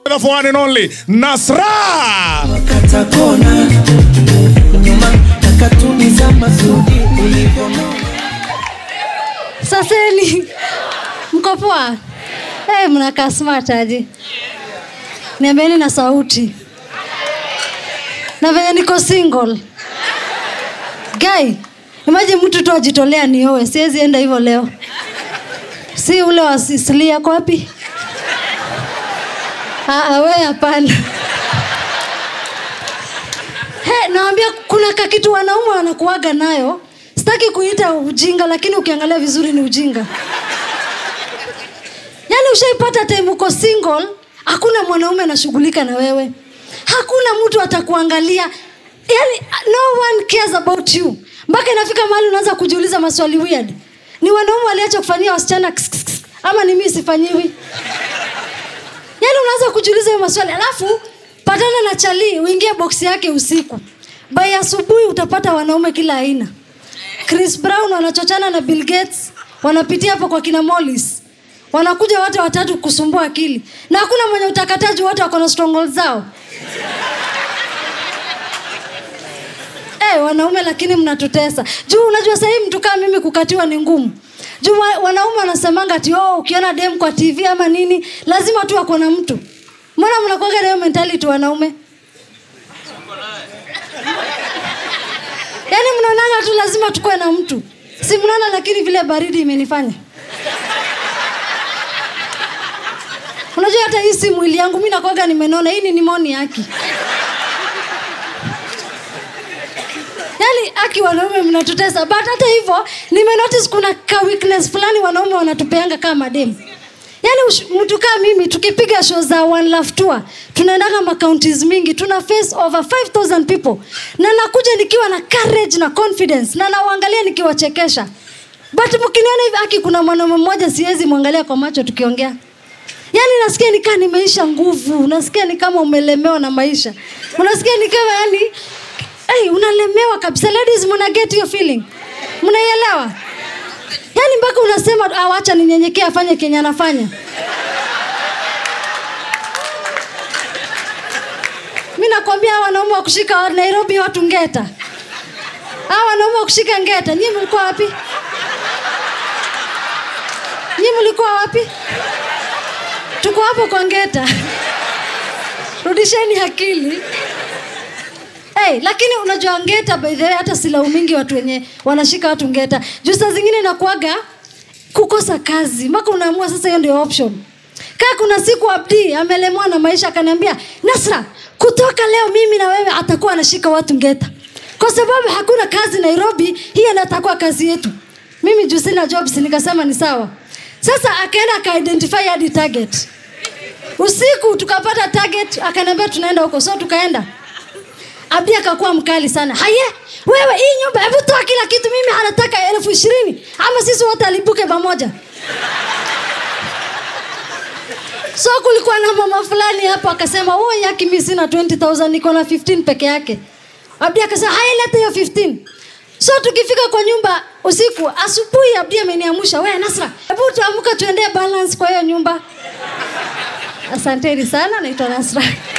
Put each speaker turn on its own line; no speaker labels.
together for one and only Nasra.
katakona nyuma takatumiza mazuri ulivyono
Saseni, mko poa? Hey, mnakaa smart aje? Niambieni na sauti na venye niko single. Guy, imagine mtu tu ajitolea niowe, siwezi enda hivyo leo. Si ule wa Sicily ako wapi? Ah, ah, we hapana. He, nawambia kuna kakitu wanaume wanakuaga nayo sitaki kuita ujinga lakini ukiangalia vizuri ni ujinga yaani ushaipata time uko single hakuna mwanaume anashughulika na wewe hakuna mtu atakuangalia yani no one cares about you mpaka inafika mahali unaanza kujiuliza maswali weird ni wanaume waliacha kufanyia wasichana kss, kss, kss, ama ni mii sifanyiwi yaani unaanza kujiuliza hiyo maswali alafu patana na chali uingie boksi yake usiku bai asubuhi utapata wanaume kila aina chris brown wanachochana na bill gates wanapitia hapo kwa kina molis wanakuja wote watatu kusumbua akili na hakuna mwenye utakataji wote wako na stronghold zao hey, wanaume lakini mnatutesa juu unajua sahii mtu kaa mimi kukatiwa ni ngumu juu wa- wanaume wanasemanga ati oh, ukiona dem kwa tv ama nini lazima tu ako na mtu mbona mnakuaga nayo mentality wanaume yaani mnaonaga tu lazima tukuwe na mtu si mnaona lakini vile baridi imenifanya unajua hata hii si mwili yangu mi nakwaga nimenona hii ni nimoni yaki yaani aki wanaume mnatutesa but hata hivyo nimenotice kuna ka weakness fulani wanaume wanatupeanga kama demu yaani ush- mtu kaa mimi tukipiga show za one love tour tunaendaga macounties mingi tuna face over 5000 people na nakuja nikiwa na courage na confidence na nawaangalia nikiwachekesha but mkiniona hivi aki kuna mwanaume mmoja siwezi mwangalia kwa macho tukiongea yaani nasikia nikaa nimeisha nguvu nasikia ni kama umelemewa na maisha unasikia ni kama yani hey, unalemewa kabisa ladies mna get hiyo feeling mnaielewa yaani mpaka unasema "Ah, wacha ninyenyekee afanye kenye anafanya mi nakwambia hawa wanaume wa kushika nairobi watu ngeta hawa wanaume wa kushika ngeta nyii mlikuwa wapi nyii mlikuwa wapi tuko hapo kwa ngeta rudisheni akili hey, lakini unajua ngeta by the way hata silaumingi watu wenye wanashika watu ngeta juu saa zingine inakuaga kukosa kazi mpaka unaamua sasa hiyo ndio option kaa kuna siku abdi amelemwa na maisha akaniambia nasra kutoka leo mimi na wewe atakuwa anashika watu ngeta kwa sababu hakuna kazi nairobi hiyo ndio atakuwa kazi yetu mimi juu sina jobs nikasema ni sawa sasa akaenda akaidentify hadi target usiku tukapata target akaniambia tunaenda huko so tukaenda abdi akakuwa mkali sana haye wewe hii nyumba hebu toa kila kitu mimi anataka elfu ishirini ama sisi wote alibuke pamoja so kulikuwa na mama fulani hapo akasema oh yaki mi sina 20000 niko na 15 peke yake abdi akasema haya leta hiyo 15 so tukifika kwa nyumba usiku asubuhi abdi ameniamusha we nasra hebu tuamka tuendee balance kwa hiyo nyumba asanteni sana naitwa nasra